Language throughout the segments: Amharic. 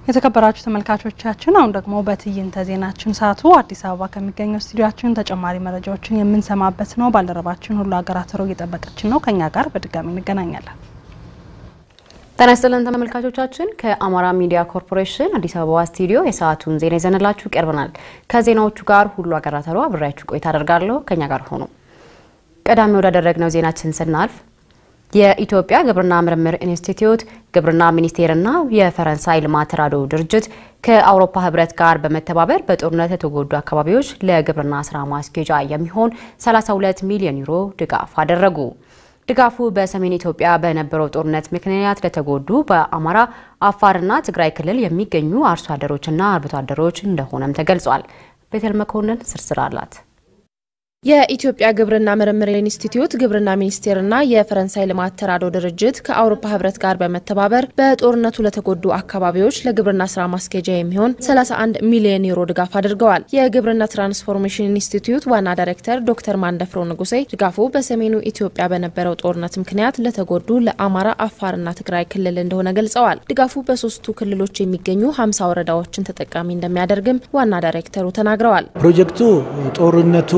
የተከበራችሁ ተመልካቾቻችን አሁን ደግሞ በትዕይንተ ዜናችን ሰዓቱ አዲስ አበባ ከሚገኘው ስቱዲዮችን ተጨማሪ መረጃዎችን የምንሰማበት ነው። ባልደረባችን ሁሉ ሀገራት ሮ እየጠበቀችን ነው። ከኛ ጋር በድጋሚ እንገናኛለን። ጤና ይስጥልን ተመልካቾቻችን፣ ከአማራ ሚዲያ ኮርፖሬሽን አዲስ አበባ ስቱዲዮ የሰዓቱን ዜና ይዘንላችሁ ቀርበናል። ከዜናዎቹ ጋር ሁሉ ሀገራት ሮ አብሬያችሁ ቆይታ አደርጋለሁ። ከኛ ጋር ሆኑ። ቀዳሚ ወዳደረግነው ዜናችን ስናልፍ የኢትዮጵያ ግብርና ምርምር ኢንስቲትዩት ግብርና ሚኒስቴርና የፈረንሳይ ልማት ተራድኦ ድርጅት ከአውሮፓ ሕብረት ጋር በመተባበር በጦርነት የተጎዱ አካባቢዎች ለግብርና ስራ ማስኬጃ የሚሆን 32 ሚሊዮን ዩሮ ድጋፍ አደረጉ። ድጋፉ በሰሜን ኢትዮጵያ በነበረው ጦርነት ምክንያት ለተጎዱ በአማራ፣ አፋርና ትግራይ ክልል የሚገኙ አርሶ አደሮችና አርብቶ አደሮች እንደሆነም ተገልጿል። ቤተል መኮንን ዝርዝር አላት። የኢትዮጵያ ግብርና ምርምር ኢንስቲትዩት ግብርና ሚኒስቴርና የፈረንሳይ ልማት ተራድኦ ድርጅት ከአውሮፓ ህብረት ጋር በመተባበር በጦርነቱ ለተጎዱ አካባቢዎች ለግብርና ስራ ማስኬጃ የሚሆን 31 ሚሊዮን ዩሮ ድጋፍ አድርገዋል። የግብርና ትራንስፎርሜሽን ኢንስቲትዩት ዋና ዳይሬክተር ዶክተር ማንደፍሮ ንጉሴ ድጋፉ በሰሜኑ ኢትዮጵያ በነበረው ጦርነት ምክንያት ለተጎዱ ለአማራ፣ አፋርና ትግራይ ክልል እንደሆነ ገልጸዋል። ድጋፉ በሶስቱ ክልሎች የሚገኙ 50 ወረዳዎችን ተጠቃሚ እንደሚያደርግም ዋና ዳይሬክተሩ ተናግረዋል። ፕሮጀክቱ ጦርነቱ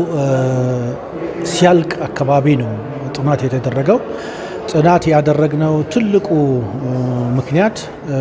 ሲያልቅ አካባቢ ነው ጥናት የተደረገው። ጥናት ያደረግነው ትልቁ ምክንያት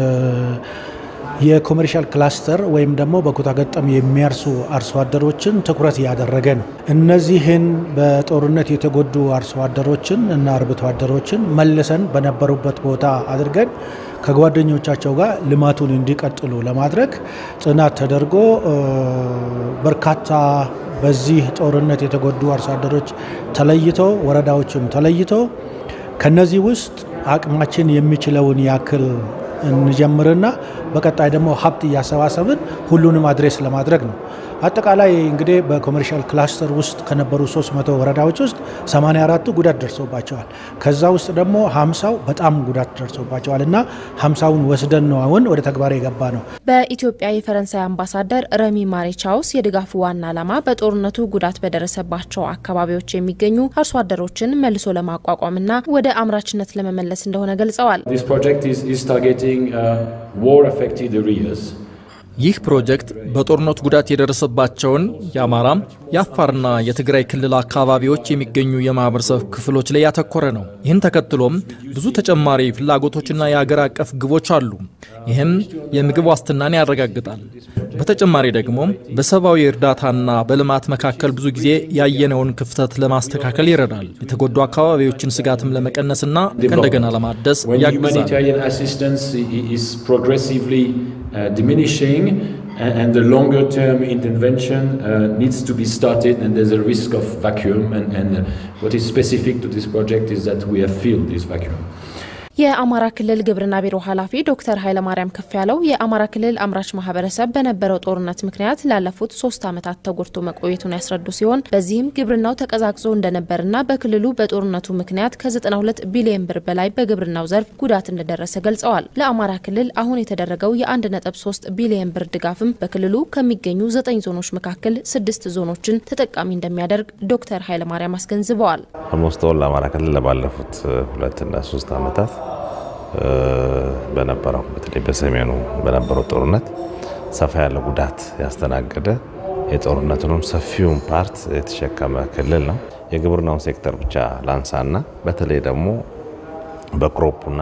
የኮሜርሻል ክላስተር ወይም ደግሞ በኩታ ገጠም የሚያርሱ አርሶ አደሮችን ትኩረት ያደረገ ነው። እነዚህን በጦርነት የተጎዱ አርሶ አደሮችን እና አርብቶ አደሮችን መልሰን በነበሩበት ቦታ አድርገን ከጓደኞቻቸው ጋር ልማቱን እንዲቀጥሉ ለማድረግ ጥናት ተደርጎ በርካታ በዚህ ጦርነት የተጎዱ አርሶ አደሮች ተለይቶ ወረዳዎችም ተለይቶ ከነዚህ ውስጥ አቅማችን የሚችለውን ያክል እንጀምርና በቀጣይ ደግሞ ሀብት እያሰባሰብን ሁሉንም አድሬስ ለማድረግ ነው። አጠቃላይ እንግዲህ በኮሜርሻል ክላስተር ውስጥ ከነበሩ 300 ወረዳዎች ውስጥ 84ቱ ጉዳት ደርሶባቸዋል። ከዛ ውስጥ ደግሞ 50ው በጣም ጉዳት ደርሶባቸዋል እና 50ውን ወስደን ነው አሁን ወደ ተግባር የገባ ነው። በኢትዮጵያ የፈረንሳይ አምባሳደር ረሚ ማሬቻውስ የድጋፉ ዋና ዓላማ በጦርነቱ ጉዳት በደረሰባቸው አካባቢዎች የሚገኙ አርሶ አደሮችን መልሶ ለማቋቋምና ወደ አምራችነት ለመመለስ እንደሆነ ገልጸዋል። ይህ ፕሮጀክት በጦርነቱ ጉዳት የደረሰባቸውን የአማራ፣ የአፋርና የትግራይ ክልል አካባቢዎች የሚገኙ የማህበረሰብ ክፍሎች ላይ ያተኮረ ነው። ይህን ተከትሎም ብዙ ተጨማሪ ፍላጎቶችና የአገር አቀፍ ግቦች አሉ። ይህም የምግብ ዋስትናን ያረጋግጣል። በተጨማሪ ደግሞ በሰብአዊ እርዳታና በልማት መካከል ብዙ ጊዜ ያየነውን ክፍተት ለማስተካከል ይረዳል። የተጎዱ አካባቢዎችን ስጋትም ለመቀነስና ከእንደገና ለማደስ ያግዛል። diminishing and the longer term intervention uh, needs to be started and there's a risk of vacuum and, and what is specific to this project is that we have filled this vacuum. የአማራ ክልል ግብርና ቢሮ ኃላፊ ዶክተር ኃይለማርያም ከፍ ያለው የአማራ ክልል አምራች ማህበረሰብ በነበረው ጦርነት ምክንያት ላለፉት ሶስት ዓመታት ተጎድቶ መቆየቱን ያስረዱ ሲሆን በዚህም ግብርናው ተቀዛቅዞ እንደነበርና በክልሉ በጦርነቱ ምክንያት ከ92 ቢሊዮን ብር በላይ በግብርናው ዘርፍ ጉዳት እንደደረሰ ገልጸዋል። ለአማራ ክልል አሁን የተደረገው የ1.3 ቢሊዮን ብር ድጋፍም በክልሉ ከሚገኙ ዘጠኝ ዞኖች መካከል ስድስት ዞኖችን ተጠቃሚ እንደሚያደርግ ዶክተር ኃይለማርያም አስገንዝበዋል። ኦልሞስት ኦል ለአማራ ክልል ለባለፉት ሁለትና ሶስት ዓመታት በነበረው በተለይ በሰሜኑ በነበረው ጦርነት ሰፋ ያለ ጉዳት ያስተናገደ የጦርነቱንም ሰፊውን ፓርት የተሸከመ ክልል ነው። የግብርናውን ሴክተር ብቻ ላንሳና በተለይ ደግሞ በክሮፑና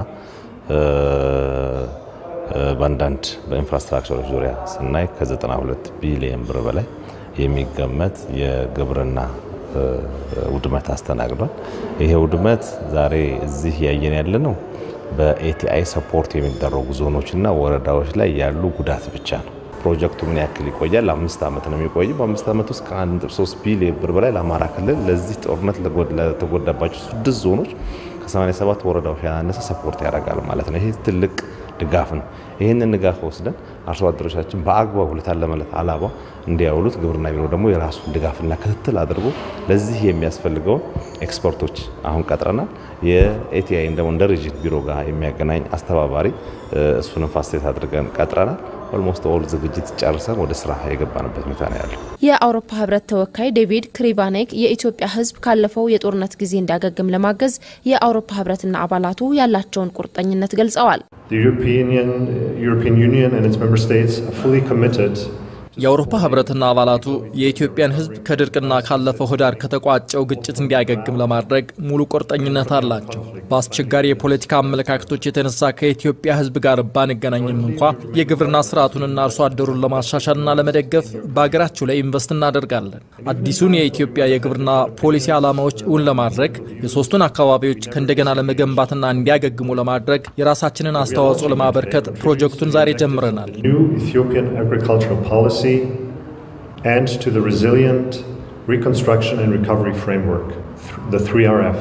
በአንዳንድ በኢንፍራስትራክቸሮች ዙሪያ ስናይ ከ92 ቢሊየን ብር በላይ የሚገመት የግብርና ውድመት አስተናግዷል። ይሄ ውድመት ዛሬ እዚህ እያየን ያለ ነው በኤቲአይ ሰፖርት የሚደረጉ ዞኖችና ወረዳዎች ላይ ያሉ ጉዳት ብቻ ነው። ፕሮጀክቱ ምን ያክል ይቆያል? አምስት ዓመት ነው የሚቆይ። በአምስት ዓመት ውስጥ ከ1.3 ቢሊዮን ብር በላይ ለአማራ ክልል ለዚህ ጦርነት ለተጎዳባቸው ስድስት ዞኖች ከ87 ወረዳዎች ያነሰ ሰፖርት ያደርጋል ማለት ነው። ይሄ ትልቅ ድጋፍ ነው። ይህንን ድጋፍ ወስደን አርሶ አደሮቻችን በአግባቡ ለታለመለት አላማ እንዲያውሉት ግብርና ቢሮ ደግሞ የራሱን ድጋፍና ክትትል አድርጎ ለዚህ የሚያስፈልገውን ኤክስፐርቶች አሁን ቀጥረናል። የኤቲአይን ደግሞ እንደ ሪጅን ቢሮ ጋር የሚያገናኝ አስተባባሪ እሱንም ፋሲሊቴት አድርገን ቀጥረናል። ኦልሞስት ኦል ዝግጅት ጨርሰን ወደ ስራ የገባንበት ሁኔታ ነው ያለው። የአውሮፓ ህብረት ተወካይ ዴቪድ ክሪቫኔክ የኢትዮጵያ ህዝብ ካለፈው የጦርነት ጊዜ እንዲያገግም ለማገዝ የአውሮፓ ህብረትና አባላቱ ያላቸውን ቁርጠኝነት ገልጸዋል። የአውሮፓ ህብረትና አባላቱ የኢትዮጵያን ህዝብ ከድርቅና ካለፈው ህዳር ከተቋጨው ግጭት እንዲያገግም ለማድረግ ሙሉ ቁርጠኝነት አላቸው። በአስቸጋሪ የፖለቲካ አመለካከቶች የተነሳ ከኢትዮጵያ ህዝብ ጋር ባንገናኝም እንኳ የግብርና ስርዓቱንና አርሶ አደሩን ለማሻሻልና ለመደገፍ በሀገራቸው ላይ ኢንቨስት እናደርጋለን። አዲሱን የኢትዮጵያ የግብርና ፖሊሲ ዓላማዎች እውን ለማድረግ የሶስቱን አካባቢዎች ከእንደገና ለመገንባትና እንዲያገግሙ ለማድረግ የራሳችንን አስተዋጽኦ ለማበርከት ፕሮጀክቱን ዛሬ ጀምረናል። and to the resilient reconstruction and recovery framework, the 3RF.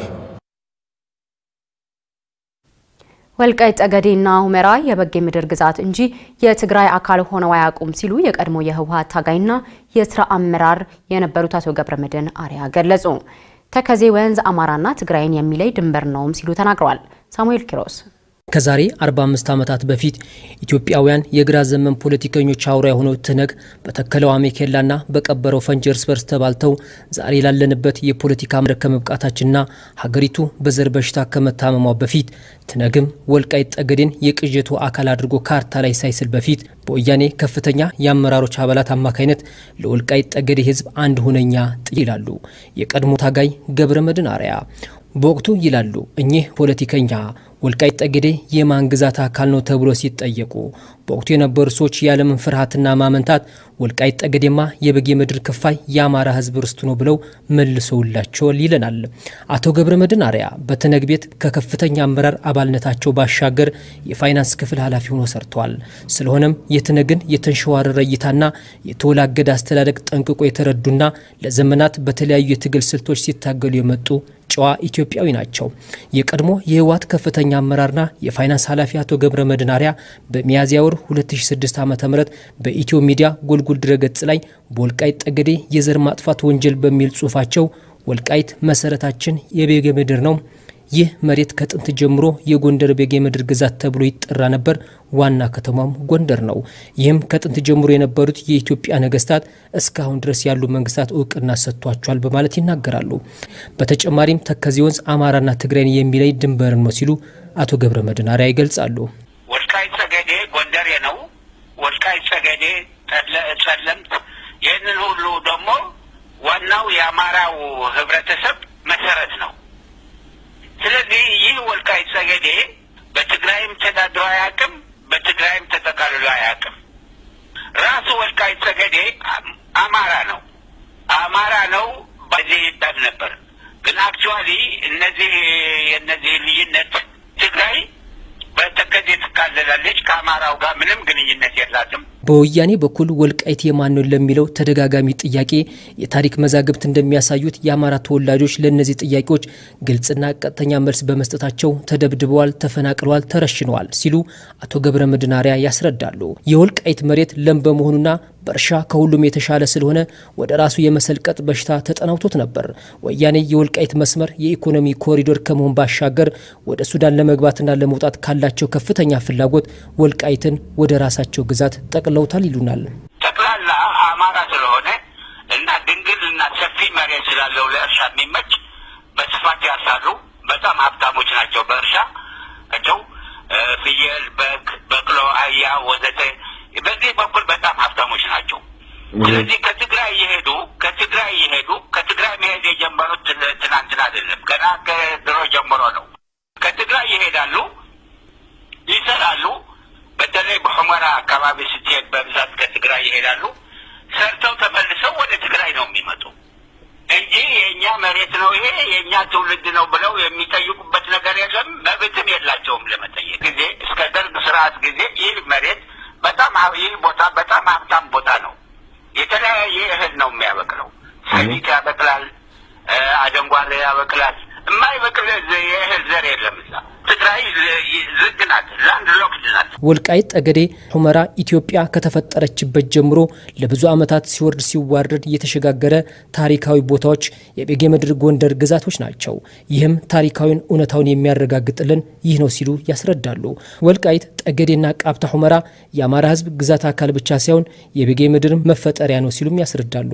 ወልቃይት ጠገዴና ሁመራ የበጌ ምድር ግዛት እንጂ የትግራይ አካል ሆነው አያውቁም ሲሉ የቀድሞ የህወሓት ታጋይና የስራ አመራር የነበሩት አቶ ገብረመድህን አርአያ ገለጹ። ተከዜ ወንዝ አማራና ትግራይን የሚለይ ድንበር ነውም ሲሉ ተናግረዋል። ሳሙኤል ኪሮስ ከዛሬ 45 ዓመታት በፊት ኢትዮጵያውያን የግራ ዘመን ፖለቲከኞች አውራ የሆነው ትነግ በተከለው አሜኬላና በቀበረው ፈንጂ እርስ በርስ ተባልተው ዛሬ ላለንበት የፖለቲካ መድረክ ከመብቃታችንና ሀገሪቱ በዘር በሽታ ከመታመሟ በፊት ትነግም ወልቃይት ጠገዴን የቅዠቱ አካል አድርጎ ካርታ ላይ ሳይስል በፊት በወያኔ ከፍተኛ የአመራሮች አባላት አማካይነት ለወልቃይት ጠገዴ ህዝብ አንድ ሁነኛ ጥይ ይላሉ የቀድሞ ታጋይ ገብረ መድህን አርአያ። በወቅቱ ይላሉ እኚህ ፖለቲከኛ ወልቃይት ጠገዴ የማን ግዛት አካል ነው ተብሎ ሲጠየቁ በወቅቱ የነበሩ ሰዎች ያለምን ፍርሃትና ማመንታት ወልቃይት ጠገዴማ የበጌ ምድር ክፋይ የአማራ ህዝብ ርስቱ ነው ብለው መልሰውላቸዋል ይለናል አቶ ገብረ መድህን አርአያ። በትነግ ቤት ከከፍተኛ አመራር አባልነታቸው ባሻገር የፋይናንስ ክፍል ኃላፊ ሆኖ ሰርተዋል። ስለሆነም የትነግን የተንሸዋረረ እይታና የተወላገደ አስተዳደግ ጠንቅቆ የተረዱና ለዘመናት በተለያዩ የትግል ስልቶች ሲታገሉ የመጡ ጨዋ ኢትዮጵያዊ ናቸው። የቀድሞ የህወሓት ከፍተኛ አመራርና የፋይናንስ ኃላፊ አቶ ገብረ መድህን አርአያ በሚያዝያ ወር 2006 ዓ ም በኢትዮ ሚዲያ ጎልጉል ድረገጽ ላይ በወልቃይት ጠገዴ የዘር ማጥፋት ወንጀል በሚል ጽሁፋቸው ወልቃይት መሰረታችን የቤጌ ምድር ነው ይህ መሬት ከጥንት ጀምሮ የጎንደር ቤጌ ምድር ግዛት ተብሎ ይጠራ ነበር። ዋና ከተማም ጎንደር ነው። ይህም ከጥንት ጀምሮ የነበሩት የኢትዮጵያ ነገስታት እስካሁን ድረስ ያሉ መንግስታት እውቅና ሰጥቷቸዋል በማለት ይናገራሉ። በተጨማሪም ተከዜ ወንዝ አማራና ትግራይን የሚለይ ድንበር ነው ሲሉ አቶ ገብረ መድህን አርአያ ይገልጻሉ። ወልቃይት ጸገዴ ጎንደሬ ነው። ወልቃይት ጸገዴ ጸለምት፣ ይህንን ሁሉ ደግሞ ዋናው የአማራው ህብረተሰብ መሰረት ነው። ስለዚህ ይህ ወልቃይት ጸገዴ በትግራይም ተዳድሮ አያውቅም፣ በትግራይም ተጠቃልሎ አያውቅም። ራሱ ወልቃይት ጸገዴ አማራ ነው፣ አማራ ነው በዚህ ይባል ነበር። ግን አክቹዋሊ እነዚህ የእነዚህ ልዩነት ትግራይ በተከዜ ትካለላለች፣ ከአማራው ጋር ምንም ግንኙነት የላትም። በወያኔ በኩል ወልቃይት የማን ነው ለሚለው ተደጋጋሚ ጥያቄ የታሪክ መዛግብት እንደሚያሳዩት የአማራ ተወላጆች ለእነዚህ ጥያቄዎች ግልጽና ቀጥተኛ መልስ በመስጠታቸው ተደብድበዋል፣ ተፈናቅለዋል፣ ተረሽነዋል ሲሉ አቶ ገብረ መድህን አርአያ ያስረዳሉ። የወልቃይት መሬት ለም በመሆኑና በእርሻ ከሁሉም የተሻለ ስለሆነ ወደ ራሱ የመሰልቀጥ በሽታ ተጠናውቶት ነበር። ወያኔ የወልቃይት መስመር የኢኮኖሚ ኮሪዶር ከመሆን ባሻገር ወደ ሱዳን ለመግባትና ለመውጣት ካላቸው ከፍተኛ ፍላጎት ወልቃይትን ወደ ራሳቸው ግዛት ጠቅለውታል ይሉናል። ጠቅላላ አማራ ስለሆነ እና ድንግል እና ሰፊ መሬት ስላለው ለእርሻ የሚመች በስፋት ያርሳሉ። በጣም ሀብታሞች ናቸው በእርሻ ቸው ፍየል፣ በግ፣ በቅሎ፣ አህያ ወዘተ በዚህ በኩል በጣም ሀብታሞች ናቸው። ስለዚህ ከትግራይ የሄዱ ከትግራይ የሄዱ ከትግራይ መሄድ የጀመሩት ትናንትና አይደለም፣ ገና ከድሮ ጀምሮ ነው። ከትግራይ ይሄዳሉ፣ ይሰራሉ። በተለይ በሑመራ አካባቢ ስትሄድ በብዛት ከትግራይ ይሄዳሉ። ሰርተው ተመልሰው ወደ ትግራይ ነው የሚመጡ እንጂ የእኛ መሬት ነው ይሄ የእኛ ትውልድ ነው ብለው የሚጠይቁበት ነገር የለም። መብትም የላቸውም ለመጠየቅ ጊዜ እስከ ደርግ ስርዓት ጊዜ ይህ መሬት በጣም ይህ ቦታ በጣም ሀብታም ቦታ ነው። የተለያየ እህል ነው የሚያበቅለው። ሰሊጥ ያበቅላል፣ አደንጓሬ ያበቅላል፣ የማይበቅል የእህል ዘር የለም እዛ። ትግራይ ዝግ ናት፣ ላንድ ሎክድ ናት። ወልቃይት ጠገዴ ሁመራ ኢትዮጵያ ከተፈጠረችበት ጀምሮ ለብዙ ዓመታት ሲወርድ ሲዋረድ የተሸጋገረ ታሪካዊ ቦታዎች የቤጌ ምድር ጎንደር ግዛቶች ናቸው። ይህም ታሪካዊን እውነታውን የሚያረጋግጥልን ይህ ነው ሲሉ ያስረዳሉ። ወልቃይት ጠገዴና ቃብታ ሁመራ የአማራ ሕዝብ ግዛት አካል ብቻ ሳይሆን የቤጌ ምድር መፈጠሪያ ነው ሲሉም ያስረዳሉ።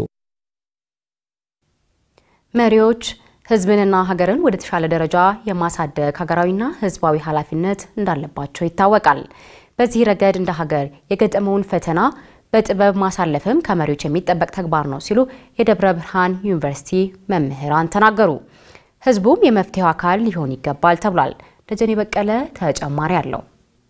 መሪዎች ህዝብንና ሀገርን ወደ ተሻለ ደረጃ የማሳደግ ሀገራዊና ህዝባዊ ኃላፊነት እንዳለባቸው ይታወቃል። በዚህ ረገድ እንደ ሀገር የገጠመውን ፈተና በጥበብ ማሳለፍም ከመሪዎች የሚጠበቅ ተግባር ነው ሲሉ የደብረ ብርሃን ዩኒቨርሲቲ መምህራን ተናገሩ። ህዝቡም የመፍትሄው አካል ሊሆን ይገባል ተብሏል። ደጀኔ በቀለ ተጨማሪ አለው።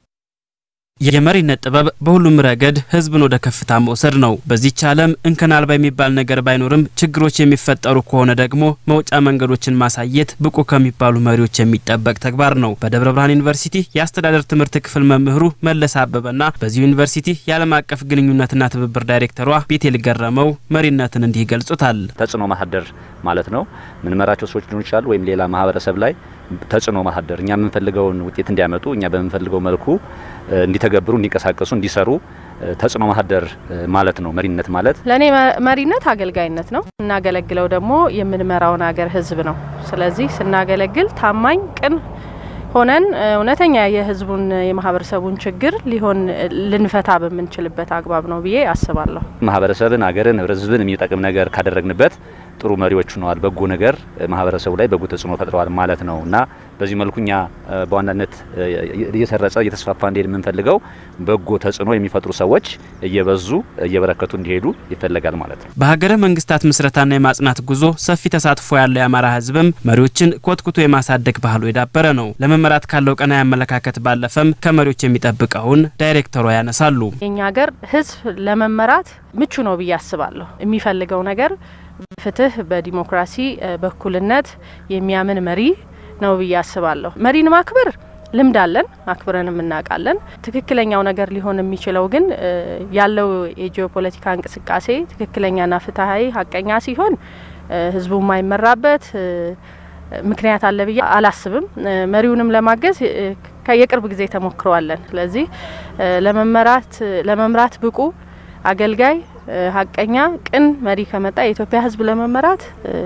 የመሪነት ጥበብ በሁሉም ረገድ ህዝብን ወደ ከፍታ መውሰድ ነው። በዚች ዓለም እንከን አልባ የሚባል ነገር ባይኖርም ችግሮች የሚፈጠሩ ከሆነ ደግሞ መውጫ መንገዶችን ማሳየት ብቁ ከሚባሉ መሪዎች የሚጠበቅ ተግባር ነው። በደብረ ብርሃን ዩኒቨርሲቲ የአስተዳደር ትምህርት ክፍል መምህሩ መለስ አበበና በዚህ ዩኒቨርሲቲ የዓለም አቀፍ ግንኙነትና ትብብር ዳይሬክተሯ ቤቴል ገረመው መሪነትን እንዲህ ይገልጹታል። ተጽዕኖ ማሳደር ማለት ነው። ምንመራቸው ሰዎች ሊሆኑ ይችላሉ፣ ወይም ሌላ ማህበረሰብ ላይ ተጽዕኖ ማሳደር እኛ የምንፈልገውን ውጤት እንዲያመጡ እኛ በምንፈልገው መልኩ እንዲተገብሩ፣ እንዲንቀሳቀሱ፣ እንዲሰሩ ተጽዕኖ ማሳደር ማለት ነው መሪነት ማለት። ለእኔ መሪነት አገልጋይነት ነው። እናገለግለው ደግሞ የምንመራውን ሀገር ህዝብ ነው። ስለዚህ ስናገለግል ታማኝ፣ ቅን ሆነን እውነተኛ የህዝቡን የማህበረሰቡን ችግር ሊሆን ልንፈታ በምንችልበት አግባብ ነው ብዬ አስባለሁ። ማህበረሰብን፣ ሀገርን፣ ህዝብን የሚጠቅም ነገር ካደረግንበት ጥሩ መሪዎች ሆነዋል። በጎ ነገር ማህበረሰቡ ላይ በጎ ተጽዕኖ ፈጥረዋል ማለት ነው እና በዚህ መልኩ እኛ በዋናነት እየሰረጸ እየተስፋፋ እንዲሄድ የምንፈልገው በጎ ተጽዕኖ የሚፈጥሩ ሰዎች እየበዙ እየበረከቱ እንዲሄዱ ይፈለጋል ማለት ነው። በሀገረ መንግስታት ምስረታና የማጽናት ጉዞ ሰፊ ተሳትፎ ያለው የአማራ ህዝብም መሪዎችን ኮትኩቶ የማሳደግ ባህሉ የዳበረ ነው። ለመመራት ካለው ቀናኢ አመለካከት ባለፈም ከመሪዎች የሚጠብቀውን ዳይሬክተሯ ያነሳሉ። የኛ ሀገር ህዝብ ለመመራት ምቹ ነው ብዬ አስባለሁ። የሚፈልገው ነገር ፍትህ፣ በዲሞክራሲ በእኩልነት የሚያምን መሪ ነው ብዬ አስባለሁ። መሪን ማክበር ልምድ አለን፣ አክብረንም እናውቃለን። ትክክለኛው ነገር ሊሆን የሚችለው ግን ያለው የጂኦፖለቲካ እንቅስቃሴ ትክክለኛና ፍትሀዊ ሀቀኛ ሲሆን ህዝቡ የማይመራበት ምክንያት አለ ብዬ አላስብም። መሪውንም ለማገዝ የቅርብ ጊዜ ተሞክረዋለን። ስለዚህ ለመመራት ለመምራት ብቁ አገልጋይ ሀቀኛ ቅን መሪ ከመጣ የኢትዮጵያ ህዝብ ለመመራት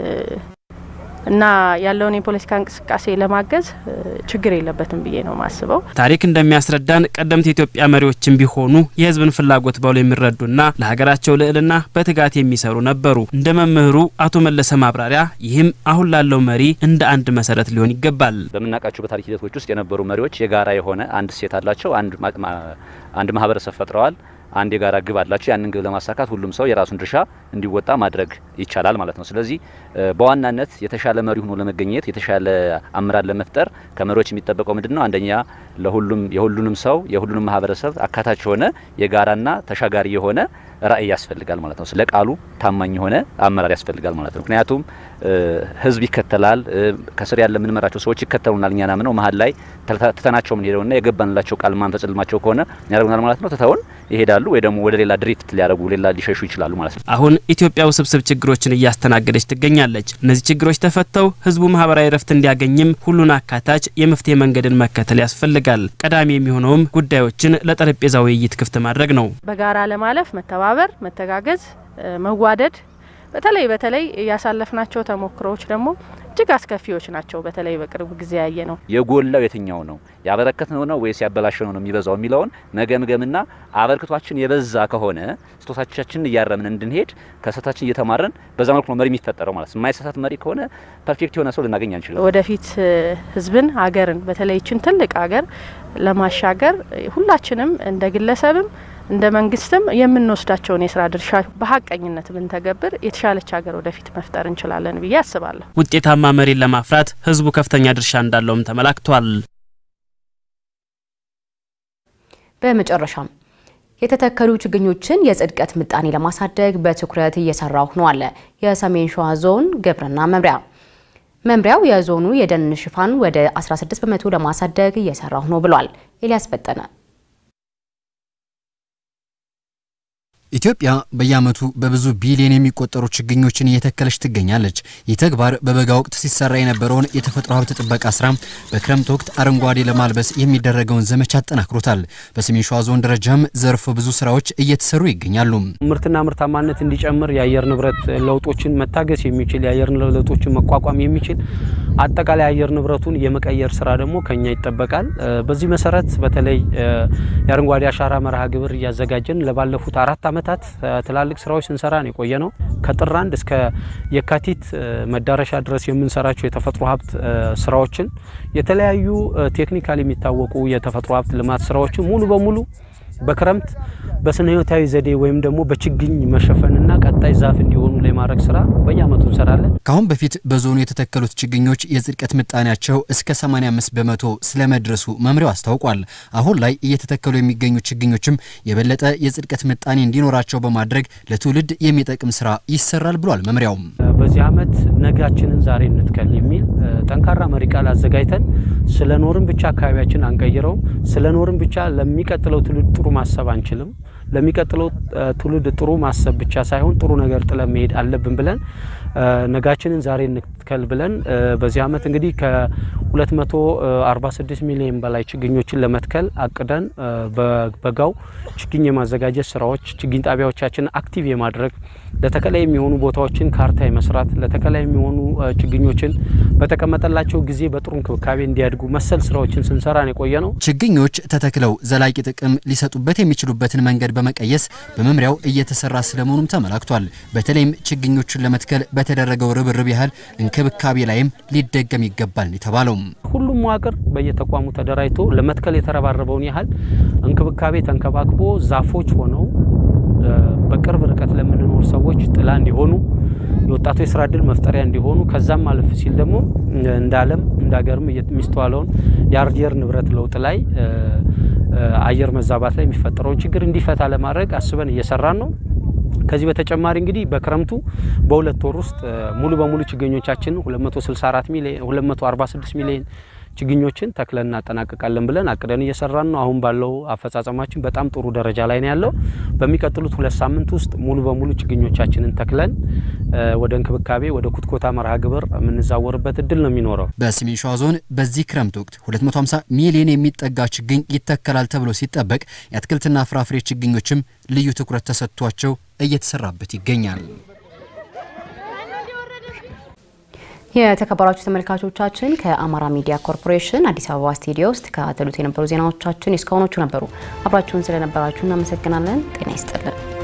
እና ያለውን የፖለቲካ እንቅስቃሴ ለማገዝ ችግር የለበትም ብዬ ነው ማስበው። ታሪክ እንደሚያስረዳን ቀደምት የኢትዮጵያ መሪዎችም ቢሆኑ የህዝብን ፍላጎት በውል የሚረዱና ለሀገራቸው ልዕልና በትጋት የሚሰሩ ነበሩ። እንደ መምህሩ አቶ መለሰ ማብራሪያ ይህም አሁን ላለው መሪ እንደ አንድ መሰረት ሊሆን ይገባል። በምናውቃቸው በታሪክ ሂደቶች ውስጥ የነበሩ መሪዎች የጋራ የሆነ አንድ እሴት አላቸው። አንድ ማህበረሰብ ፈጥረዋል። አንድ የጋራ ግብ አላቸው። ያንን ግብ ለማሳካት ሁሉም ሰው የራሱን ድርሻ እንዲወጣ ማድረግ ይቻላል ማለት ነው። ስለዚህ በዋናነት የተሻለ መሪ ሆኖ ለመገኘት የተሻለ አመራር ለመፍጠር ከመሪዎች የሚጠበቀው ምንድን ነው? አንደኛ ለሁሉም የሁሉንም ሰው የሁሉንም ማህበረሰብ አካታች የሆነ የጋራና ተሻጋሪ የሆነ ራዕይ ያስፈልጋል ማለት ነው። ለቃሉ ታማኝ የሆነ አመራር ያስፈልጋል ማለት ነው። ምክንያቱም ህዝብ ይከተላል፣ ከስር ያለ የምንመራቸው ሰዎች ይከተሉናል። እኛን አምነው መሀል ላይ ትተናቸው የምንሄደውና የገባንላቸው ቃል ማንፈጽልማቸው ከሆነ ያደርጉናል ማለት ነው። ትተውን ይሄዳሉ ወይ ደግሞ ወደ ሌላ ድሪፍት ሊያደርጉ ሌላ ሊሸሹ ይችላሉ ማለት ነው። አሁን ኢትዮጵያ ውስብስብ ችግሮችን እያስተናገደች ትገኛለች። እነዚህ ችግሮች ተፈተው ህዝቡ ማህበራዊ ረፍት እንዲያገኝም ሁሉን አካታች የመፍትሄ መንገድን መከተል ያስፈልጋል። ቀዳሚ የሚሆነውም ጉዳዮችን ለጠረጴዛ ውይይት ክፍት ማድረግ ነው። በጋራ ለማለፍ መተባበር፣ መተጋገዝ፣ መዋደድ በተለይ በተለይ ያሳለፍናቸው ተሞክሮዎች ደግሞ እጅግ አስከፊዎች ናቸው። በተለይ በቅርብ ጊዜ ያየ ነው። የጎላው የትኛው ነው ያበረከት ነው ነው ወይስ ያበላሸው ነው የሚበዛው የሚለውን መገምገምና አበርክቷችን የበዛ ከሆነ ስህተቶቻችንን እያረምን እንድንሄድ ከስህተታችን እየተማረን በዛ መልኩ ነው መሪ የሚፈጠረው ማለት ነው። የማይሳሳት መሪ ከሆነ ፐርፌክት የሆነ ሰው ልናገኝ አንችልም። ወደፊት ህዝብን፣ ሀገርን በተለይ ይችን ትልቅ ሀገር ለማሻገር ሁላችንም እንደ ግለሰብም እንደ መንግስትም የምንወስዳቸውን የስራ ድርሻ በሀቀኝነት ብንተገብር የተሻለች ሀገር ወደፊት መፍጠር እንችላለን ብዬ አስባለሁ። ውጤታማ መሪን ለማፍራት ህዝቡ ከፍተኛ ድርሻ እንዳለውም ተመላክቷል። በመጨረሻም የተተከሉ ችግኞችን የጽድቀት ምጣኔ ለማሳደግ በትኩረት እየሰራሁ ነው አለ የሰሜን ሸዋ ዞን ግብርና መምሪያ። መምሪያው የዞኑ የደን ሽፋን ወደ 16 በመቶ ለማሳደግ እየሰራሁ ነው ብሏል። ኤልያስ ፈጠነ ኢትዮጵያ በየዓመቱ በብዙ ቢሊዮን የሚቆጠሩ ችግኞችን እየተከለች ትገኛለች። ይህ ተግባር በበጋ ወቅት ሲሰራ የነበረውን የተፈጥሮ ሀብት ጥበቃ ስራ በክረምት ወቅት አረንጓዴ ለማልበስ የሚደረገውን ዘመቻ አጠናክሮታል። በሰሜን ሸዋ ዞን ደረጃም ዘርፈ ብዙ ስራዎች እየተሰሩ ይገኛሉ። ምርትና ምርታማነት እንዲጨምር የአየር ንብረት ለውጦችን መታገስ የሚችል የአየር ለውጦችን መቋቋም የሚችል አጠቃላይ አየር ንብረቱን የመቀየር ስራ ደግሞ ከኛ ይጠበቃል። በዚህ መሰረት በተለይ የአረንጓዴ አሻራ መርሃ ግብር እያዘጋጀን ለባለፉት አራት ዓመታት ትላልቅ ስራዎች ስንሰራ ነው የቆየ ነው። ከጥር አንድ እስከ የካቲት መዳረሻ ድረስ የምንሰራቸው የተፈጥሮ ሀብት ስራዎችን የተለያዩ ቴክኒካል የሚታወቁ የተፈጥሮ ሀብት ልማት ስራዎችን ሙሉ በሙሉ በክረምት በስነ ህይወታዊ ዘዴ ወይም ደግሞ በችግኝ መሸፈንና ቀጣይ ዛፍ እንዲሆኑ ላይ ማድረግ ስራ በየአመቱ እንሰራለን። ከአሁን በፊት በዞኑ የተተከሉት ችግኞች የጽድቀት ምጣኔያቸው እስከ 85 በመቶ ስለመድረሱ መምሪያው አስታውቋል። አሁን ላይ እየተተከሉ የሚገኙ ችግኞችም የበለጠ የጽድቀት ምጣኔ እንዲኖራቸው በማድረግ ለትውልድ የሚጠቅም ስራ ይሰራል ብሏል መምሪያውም። በዚህ አመት ነጋችንን ዛሬ እንትከል የሚል ጠንካራ መሪ ቃል አዘጋጅተን ስለ ኖርን ብቻ አካባቢያችን አንቀይረውም። ስለ ኖርን ብቻ ለሚቀጥለው ትውልድ ጥሩ ማሰብ አንችልም። ለሚቀጥለው ትውልድ ጥሩ ማሰብ ብቻ ሳይሆን ጥሩ ነገር ጥለን መሄድ አለብን ብለን ነጋችንን ዛሬ እንትከል ብለን በዚህ አመት እንግዲህ ከ246 ሚሊዮን በላይ ችግኞችን ለመትከል አቅደን በበጋው ችግኝ የማዘጋጀት ስራዎች ችግኝ ጣቢያዎቻችን አክቲቭ የማድረግ ለተከላ የሚሆኑ ቦታዎችን ካርታ የመስራት ለተከላ የሚሆኑ ችግኞችን በተቀመጠላቸው ጊዜ በጥሩ እንክብካቤ እንዲያድጉ መሰል ስራዎችን ስንሰራ ነው የቆየ ነው። ችግኞች ተተክለው ዘላቂ ጥቅም ሊሰጡበት የሚችሉበትን መንገድ በመቀየስ በመምሪያው እየተሰራ ስለመሆኑም ተመላክቷል። በተለይም ችግኞቹን ለመትከል በተደረገው ርብርብ ያህል እንክብካቤ ላይም ሊደገም ይገባል የተባለው ሁሉም መዋቅር በየተቋሙ ተደራጅቶ ለመትከል የተረባረበውን ያህል እንክብካቤ ተንከባክቦ ዛፎች ሆነው በቅርብ ርቀት ለምንኖር ሰዎች ጥላ እንዲሆኑ የወጣቱ የስራ እድል መፍጠሪያ እንዲሆኑ ከዛም አለፍ ሲል ደግሞ እንደ ዓለም እንደ ሀገርም የሚስተዋለውን የአየር ንብረት ለውጥ ላይ አየር መዛባት ላይ የሚፈጠረውን ችግር እንዲፈታ ለማድረግ አስበን እየሰራን ነው። ከዚህ በተጨማሪ እንግዲህ በክረምቱ በሁለት ወር ውስጥ ሙሉ በሙሉ ችግኞቻችን 264 ሚሊዮን 246 ሚሊዮን ችግኞችን ተክለን እናጠናቅቃለን ብለን አቅደን እየሰራን ነው። አሁን ባለው አፈጻጸማችን በጣም ጥሩ ደረጃ ላይ ነው ያለው። በሚቀጥሉት ሁለት ሳምንት ውስጥ ሙሉ በሙሉ ችግኞቻችንን ተክለን ወደ እንክብካቤ ወደ ኩትኮታ መርሃ ግብር የምንዛወርበት እድል ነው የሚኖረው። በሰሜን ሸዋ ዞን በዚህ ክረምት ወቅት 250 ሚሊዮን የሚጠጋ ችግኝ ይተከላል ተብሎ ሲጠበቅ የአትክልትና ፍራፍሬ ችግኞችም ልዩ ትኩረት ተሰጥቷቸው እየተሰራበት ይገኛል። የተከበራችሁ ተመልካቾቻችን ከአማራ ሚዲያ ኮርፖሬሽን አዲስ አበባ ስቱዲዮ ውስጥ ከታተሉት የነበሩ ዜናዎቻችን እስካሁኖቹ ነበሩ። አብራችሁን ስለነበራችሁ እናመሰግናለን። ጤና ይስጥልን።